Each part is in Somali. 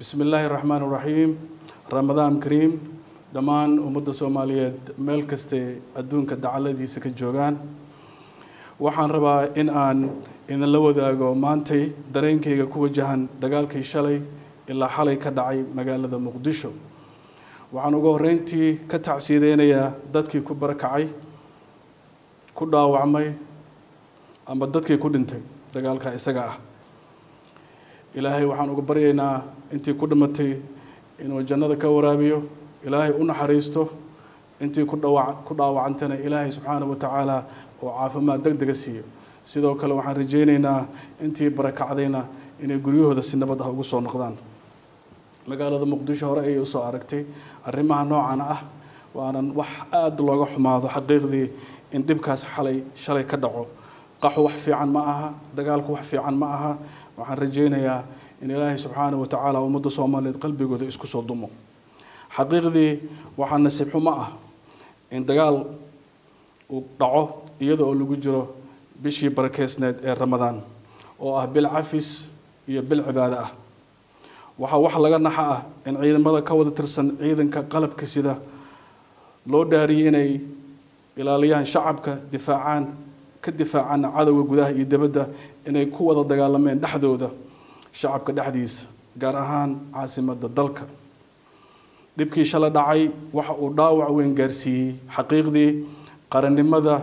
bismi illaahi raxmaan raxiim ramadaan kariim dhammaan ummadda soomaaliyeed meel kastay adduunka dacaladiisa ka joogaan waxaan rabaa in aan idinla wadaago maantay dareenkayga ku wajahan dagaalkii shalay ilaa xalay ka dhacay magaalada muqdisho waxaan ugu horreyntii ka tacsiideynayaa dadkii ku barakacay ku dhaawacmay ama dadkii ku dhintay dagaalka isaga ah ilaahay waxaan uga baryaynaa intii ku dhimatay inuu jannada ka waraabiyo ilaahay u naxariisto intii ku dhawa ku dhaawacantana ilaahay subxaana wa tacaala oo caafimaad deg dega siiyo sidoo kale waxaan rajaynaynaa intii barakacdayna inay guryahooda si nabad ah ugu soo noqdaan magaalada muqdisho hore ayay usoo aragtay arrimaha noocan ah waanan wax aada looga xumaado xaqiiqdii in dhibkaas xalay shalay ka dhaco qaxu wax fiican ma aha dagaalku wax fiican ma aha waxaan rajaynayaa in ilaahay subxaana wa tacaala ummadda soomaaliyeed qalbigooda isku soo dumo xaqiiqdii waxaa nasiib xumo ah in dagaal uu dhaco iyada oo lagu jiro bishii barakeysneed ee ramadaan oo ah bil cafis iyo bil cibaado ah waxaa wax laga naxa ah in ciidamada ka wada tirsan ciidanka qalabka sida loo dhaariyay inay ilaaliyaan shacabka difaacaan ka difaacaan cadowga gudaha iyo dibadda inay ku wada dagaalameen dhexdooda shacabka dhexdiisa gaar ahaan caasimadda dalka dhibkii shala dhacay waxa uu dhaawac weyn gaarsiiyey xaqiiqdii qarannimada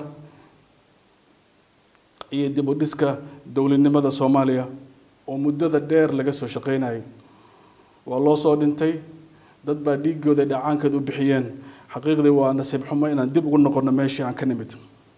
iyo dib u dhiska dowladnimada soomaaliya oo muddada dheer laga soo shaqeynayay waa loo soo dhintay dad baa dhiigooda dhacaankeed u bixiyeen xaqiiqdii waa nasiib xumo inaan dib ugu noqono meeshii aan ka nimid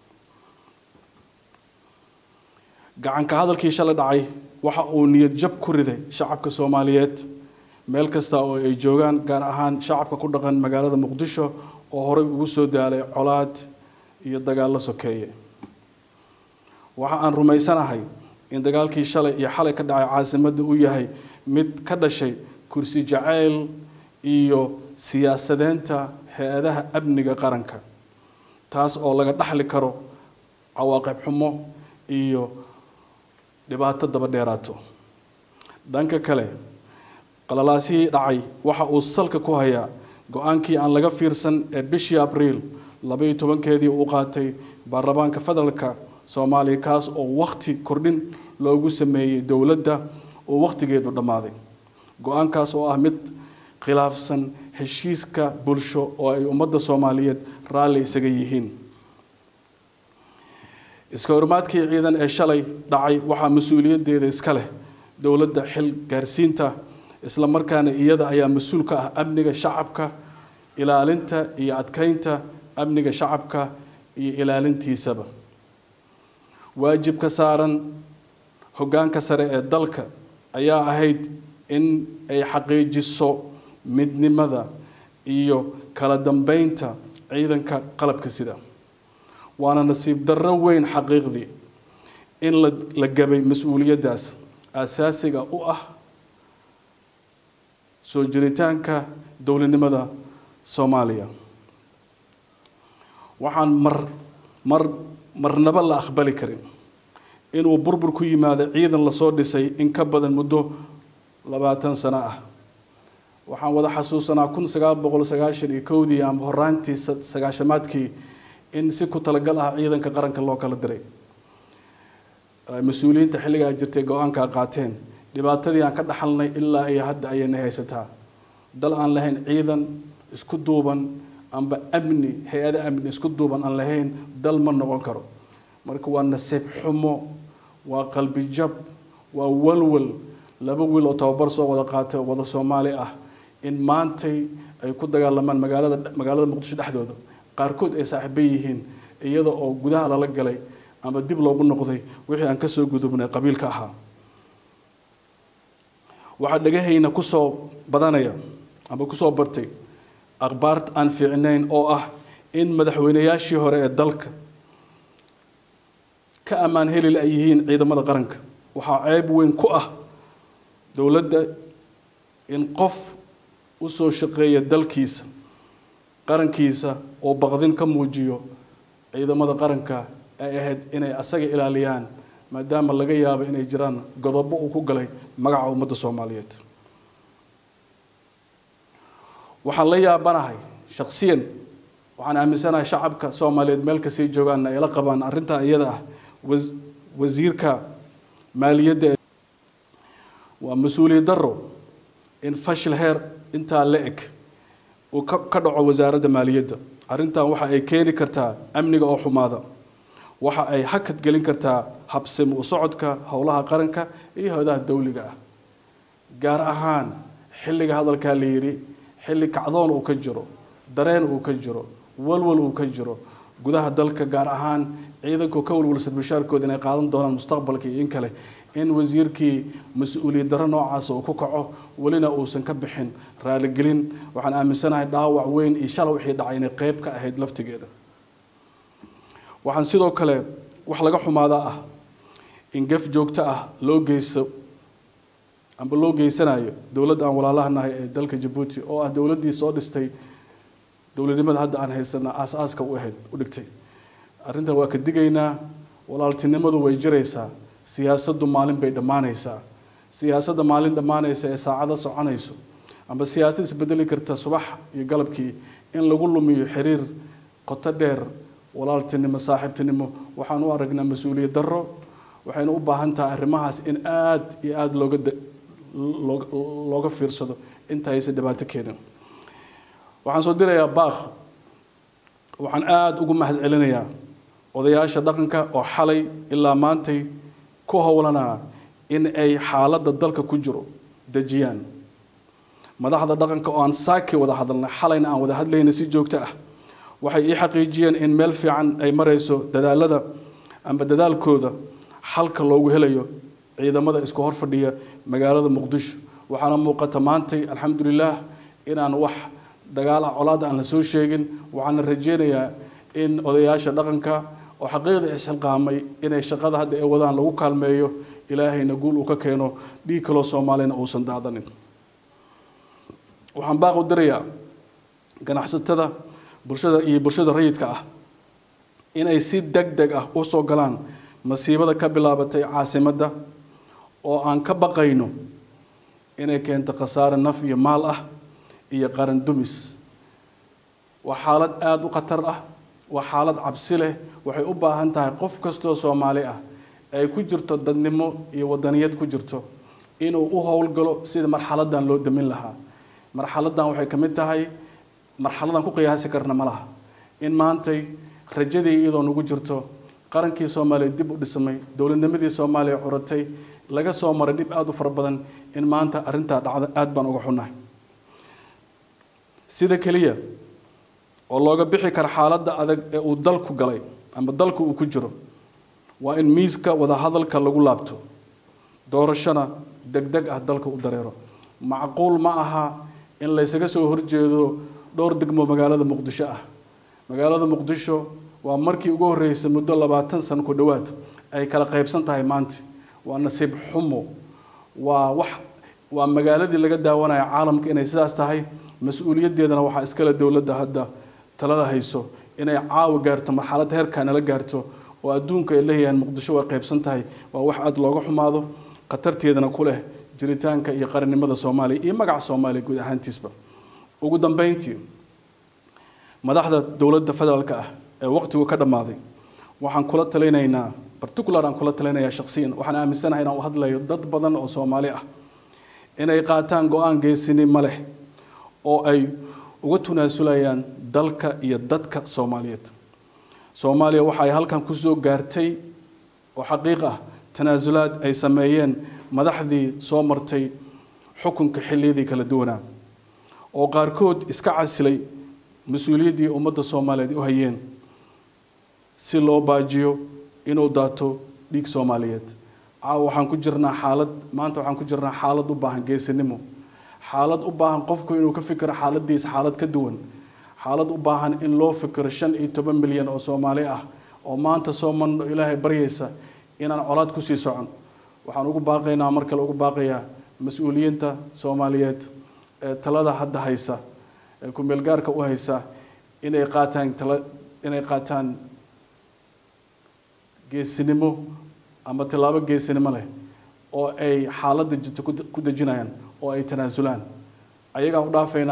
gacanka hadalkii shala dhacay waxa uu niyad jab ku riday shacabka soomaaliyeed meel kasta oo ay joogaan gaar ahaan shacabka ku dhaqan magaalada muqdisho oo horey ugu soo daalay colaad iyo dagaallo sokeeye waxa aan rumaysanahay in dagaalkii shalay iyo xalay ka dhacay caasimadda uu yahay mid ka dhashay kursi jacayl iyo siyaasadeynta hay-adaha amniga qaranka taas oo laga dhaxli karo cawaaqib xumo iyo dhibaato daba dheeraato dhanka kale qalalaasihii dhacay waxa uu salka ku hayaa go-aankii aan laga fiirsan ee bishii abriil labaiyo tobankeedii uu qaatay baarlamaanka federaalka soomaaliya kaas oo wakhti kordhin loogu sameeyey dowladda oo wakhtigeedu dhammaaday go-aankaas oo ah mid khilaafsan heshiiska bulsho oo ay ummadda soomaaliyeed raalli isaga yihiin iska hormaadkii ciidan ee shalay dhacay waxaa mas-uuliyaddeeda iska leh dowladda xil gaarsiinta isla markaana iyada ayaa mas-uul ka ah amniga shacabka ilaalinta iyo adkeynta amniga shacabka iyo ilaalintiisaba waajibka saaran hoggaanka sare ee dalka ayaa ahayd in ay xaqiijiso midnimada iyo kala dambeynta ciidanka qalabka sida waana nasiib darro weyn xaqiiqdii in la gabay mas-uuliyaddaas asaasiga u ah soo jiritaanka dowladnimada soomaaliya waxaan mar mar marnaba la aqbali karin inuu burbur ku yimaado ciidan lasoo dhisay in ka badan muddo labaatan sano ah waxaan wada xasuusanaa kun sagaal boqol sagaashan iyo kowdii ama horaantii sagaashamaadkii in si ku talagal ah ciidanka qaranka loo kala diray mas-uuliyiinta xilligaa jirtay go-aankaa qaateen dhibaatadii aan ka dhaxalnay ilaa iyo hadda ayayna haysataa dal aan lahayn ciidan isku duuban amba amni hay-ada amni isku duuban aan lahayn dal ma noqon karo marka waa nasiib xumo waa qalbi jab waa walwal laba wiil oo tababar soo wada qaatay oo wada soomaali ah in maantay ay ku dagaalamaan magaalada magaalada muqdisho dhexdooda qaarkood ay saaxiibo yihiin iyada oo gudaha lala galay ama dib loogu noqday wixii aan kasoo gudubnay qabiilka ahaa waxaa dhagahayna kusoo badanaya ama kusoo bartay akhbaar aan fiicnayn oo ah in madaxweynayaashii hore ee dalka ka ammaan helil ay yihiin ciidamada qaranka waxaa ceeb weyn ku ah dowladda in qof u soo shaqeeya dalkiisa qarankiisa oo baqdin ka muujiyo ciidamada qaranka ay ahayd inay asaga ilaaliyaan maadaama laga yaabo inay jiraan godobo uu ku galay magaca ummadda soomaaliyeed waxaan la yaabanahay shaksiyan waxaan aaminsanahay shacabka soomaaliyeed meel kastay joogaanna ay la qabaan arrintaa iyada ah wasiirka maaliyadda waa mas-uuliyad daro in fashil heer intaa la eg uu ka dhaco wasaaradda maaliyadda arrintan waxa ay keeni kartaa amniga oo xumaada waxa ay hakad gelin kartaa habsimo u socodka howlaha qaranka iyo howdaha dawliga ah gaar ahaan xilliga hadalkaa la yidhi xilli kacdoon uu ka jiro dareen uu ka jiro walwal uu ka jiro gudaha dalka gaar ahaan ciidanku ka walwalsan mushaarkooda inay qaadan doonaan mustaqbalka iyo in kale in wasiirkii mas-uuliyad darro noocaasa uu ku kaco welina uusan ka bixin raaligelin waxaan aaminsanahay dhaawac weyn iyo shalay wixii dhacay inay qeyb ka ahayd laftigeeda waxaan sidoo kale wax laga xumaadaa ah in gaf joogto ah loo geysto amba loo geysanayo dowladda aan walaalahanahay ee dalka jabuuti oo ah dowladdii soo dhistay dowladnimada hadda aan haysana aas-aaska u ahayd u dhigtay arrintan waa ka digaynaa walaaltinimadu way jiraysaa siyaasaddu maalin bay dhammaanaysaa siyaasadda maalin dhammaanaysa ee saacado soconayso amba siyaasad isbedeli karta subax iyo galabkii in lagu lumiyo xiriir qoto dheer walaaltinimo saaxiibtinimo waxaan u aragnaa mas-uuliyad darro waxaynu u baahan tahay arrimahaas in aada iyo aada looga looga fiirsado inta aysan dhibaato keenin waxaan soo dirayaa baakh waxaan aada ugu mahad celinayaa odayaasha dhaqanka oo xalay ilaa maantay ku howlanaa in ay xaaladda dalka ku jiro dejiyaan madaxda dhaqanka oo aan saaki wada hadalnay xalayna aan wada hadlayna si joogto ah waxay ii xaqiijiyeen in meel fiican ay marayso dadaalada amba dadaalkooda xalka loogu helayo ciidamada isku hor fadhiya magaalada muqdisho waxaana muuqata maantay alxamdulilaah inaan wax dagaal ah colaad aan la soo sheegin waxaana rajeynayaa in odayaasha dhaqanka oo xaqiiqda isxilqaamay inay shaqada hadda ay wadaan lagu kaalmeeyo ilaahayna guul uu ka keeno dhiig kaloo soomaalina uusan daadanin waxaan baaq u dirayaa ganacsatada bulshada iyo bulshada rayidka ah inay si deg deg ah u soo galaan masiibada ka bilaabatay caasimadda oo aan ka baqayno inay keento khasaare naf iyo maal ah iyo qaran dumis waa xaalad aada u khatar ah waa xaalad cabsi leh waxay u baahan tahay qof kastoo soomaali ah ay ku jirto dadnimo iyo wadaniyad ku jirto inuu u howlgalo sida marxaladan loo damin lahaa marxaladan waxay ka mid tahay marxaladan ku qiyaasi karna ma laha in maantay rajadii iyadoo nagu jirto qarankii soomaaliya dib u dhismay dowladnimadii soomaaliya curatay laga soo maray dhib aada u fara badan in maanta arrintaa dhacda aada baan uga xunnahay sida keliya oo looga bixi kara xaaladda adag ee uu dalku galay ama dalku uu ku jiro waa in miiska wadahadalka lagu laabto doorashona deg deg ah dalka u dareero macquul ma aha in laysaga soo horjeedo dhowr degmo magaalada muqdisho ah magaalada muqdisho waa markii ugu horreysay muddo labaatan sano ku dhowaad ay kala qaybsan tahay maanta waa nasiib xumo waa wax waa magaaladii laga daawanaya caalamka inay sidaas tahay mas-uuliyaddeedana waxaa iskale dowladda hadda talada hayso inay caawa gaarto marxaladda heerkaa nala gaarto oo adduunka ay leeyahaan muqdisho way qaybsan tahay waa wax aada looga xumaado khatarteedana ku leh jiritaanka iyo qarannimada soomaaliya iyo magaca soomaaliya guud ahaantiisba ugu dambeyntii madaxda dowladda federaalka ah ee waqtigu ka dhammaaday waxaan kula talinaynaa particular aan kula talinayaa shaksiyan waxaan aaminsanahay inaan u hadlayo dad badan oo soomaali ah inay qaataan go-aan geesinimo leh oo ay uga tunaasulayaan dalka iyo dadka soomaaliyeed soomaaliya waxa ay halkan kusoo gaartay oo xaqiiq ah tanaasulaad ay sameeyeen madaxdii soo martay xukunka xilliyadii kala duwanaa oo qaarkood iska casilay mas-uuliyaddii ummadda soomaaliyeed u hayeen si loo baajiyo inuu daato dhiig soomaaliyeed caawa waxaan ku jirnaa xaalad maanta waxaan ku jirnaa xaalad u baahan geesinimo xaalad u baahan qofku inuu ka fikiro xaaladiisa xaalad ka duwan xaalad u baahan in loo fikiro shan iyo toban milyan oo soomaali ah oo maanta soo manno ilaahay baryaysa inaan colaad kusii socon waxaan ugu baaqaynaa mar kale ugu baaqayaa mas-uuliyiinta soomaaliyeed ee talada hadda haysa ee ku-meelgaarka u haysa inay qaataan tala inay qaataan geesinimo ama tillaabo geesinimo leh oo ay xaaladda jirto ku dejinayaan oo ay tanaasulaan ayagaa u dhaafaynaa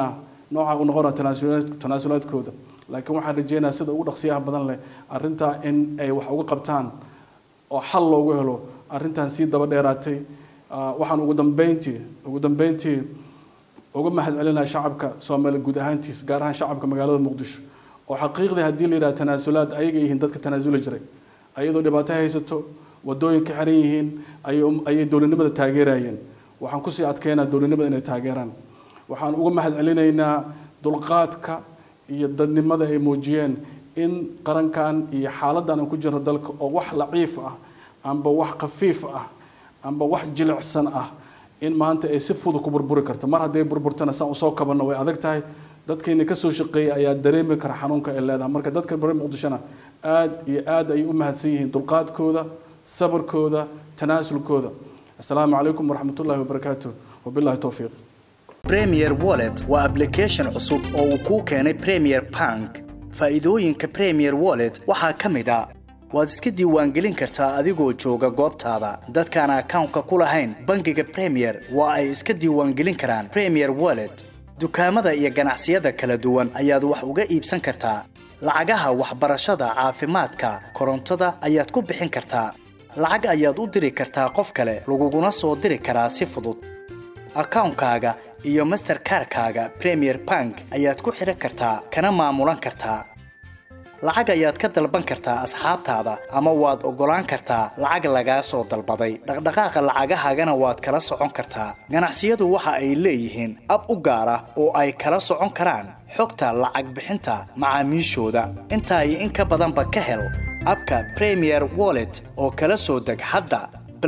nooca u noqona tanaasulaadkooda laakiin waxaan rajeynayaa sida ugu dhaqsiyaha badan leh arrintaa in ay wax uga qabtaan oo xal loogu helo arrintan sii daba dheeraatay waxaan ugu dambeyntii ugu dambeyntii uga mahad celinaya shacabka soomaaliya guud ahaantiis gaar ahaan shacabka magaalada muqdisho oo xaqiiqdii haddii la yidhaha tanaasulaad ayaga yihiin dadka tanaasuli jiray ayadoo dhibaato haysato wadooyinka xiran yihiin ayay dowladnimada taageerayeen waxaan kusii adkeynaa dowladnimada inay taageeraan waxaan uga mahad celinaynaa dulqaadka iyo dadnimada ay muujiyeen in qarankan iyo xaaladan aan ku jirno dalka oo wax laciif ah amba wax khafiif ah amba wax jilicsan ah in maanta ay si fudud ku burburi karto mar hadday burburtana saan usoo kabanno way adag tahay dadkeena kasoo shaqeeyay ayaa dareemi kara xanuunka ay leedahay marka dadka reer muqdishona aad iyo aad ayay u mahadsan yihiin dulqaadkooda sabarkooda tanaasulkooda assalaamu calaykum waraxmatullahi wabarakaatu wabillahi towfiiq premier wallet waa application cusub oo uu kuu keenay premier bank faa'iidooyinka premier wallet waxaa ka mid a waad iska diiwaangelin kartaa adigoo jooga goobtaada dadkaan akawnka ku lahayn bangiga premier waa ay iska diiwaangelin karaan premier wallet dukaamada iyo ganacsiyada kala duwan ayaad wax uga iibsan kartaa lacagaha waxbarashada caafimaadka korontada ayaad ku bixin kartaa lacag ayaad u diri kartaa qof kale laguguna soo diri karaa si fudud akawnkaaga iyo masterkarkaaga premier bank ayaad ku xidhan kartaa kana maamulan kartaa lacag ayaad ka dalban kartaa asxaabtaada ama waad oggolaan kartaa lacag lagaa soo dalbaday dhaqdhaqaaqa lacagahaagana waad kala socon kartaa ganacsiyadu waxa ay leeyihiin ab u gaar ah oo ay kala socon karaan xogta lacag bixinta macaamiishooda intaa iyo in ka badanba ka hel abka premier wallet oo kala soo deg hadda